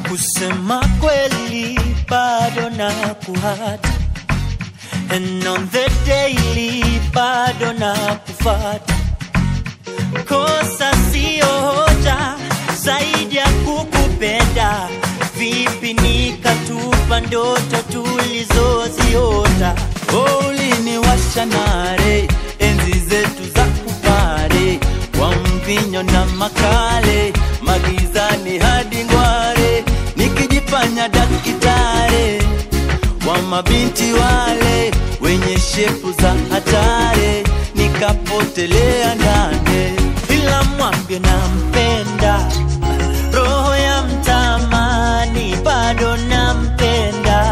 kusema kweli bado na kuhata and on the daily bado na kufata kosa sio hoja zaidi ya kukupenda vipi nikatupa ndoto tulizoziota Oh, uliniwasha nare enzi zetu za kupare kwa mvinyo na makale magizani hadi ngware nikijifanya dakitare wa mabinti wale wenye shepu za hatare nikapotelea ndane ila mwambie nampenda roho ya mtamani bado nampenda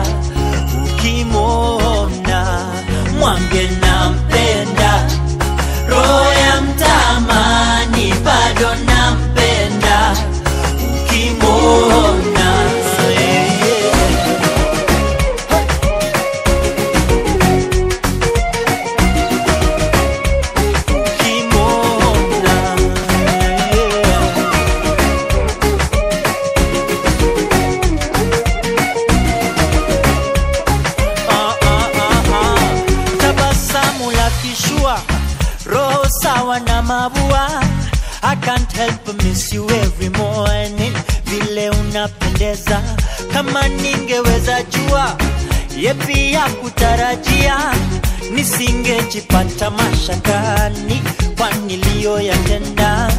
ukimwona mwambie nampenda roho ya mtamani bado nampenda ukimwona yeah, yeah. ukimwona yeah. Ah, ah, ah, ah. tabasamu la kishua roho sawa na mabua I can't help but miss you every morning vile unapendeza kama ningeweza jua yepi ya kutarajia nisingejipata mashakani kwa niliyoyatenda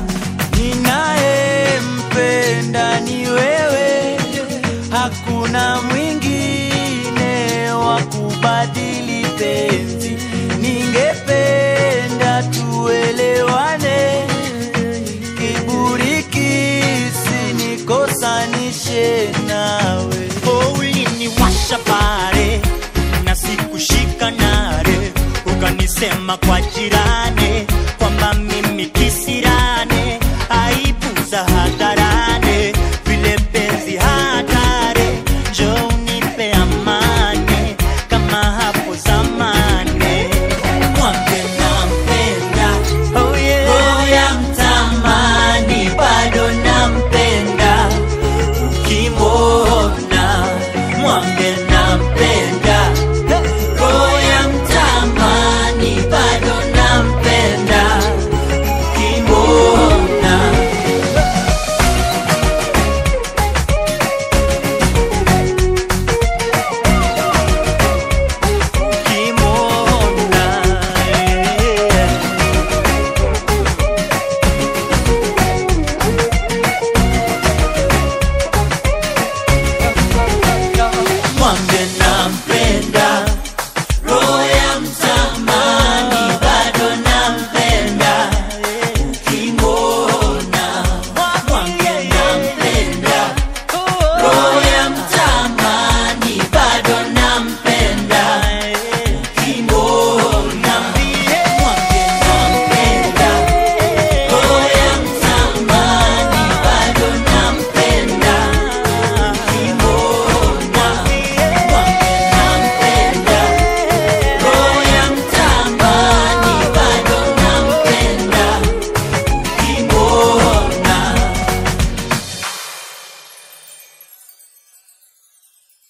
ninayempenda ni wewe, hakuna mwingine wa kubadili penzi. Ningependa tuelewane, kiburi kisinikosanishe nawe. Oh, uliniwasha pale na sikushika nare, ukanisema kwa jirani kwamba mi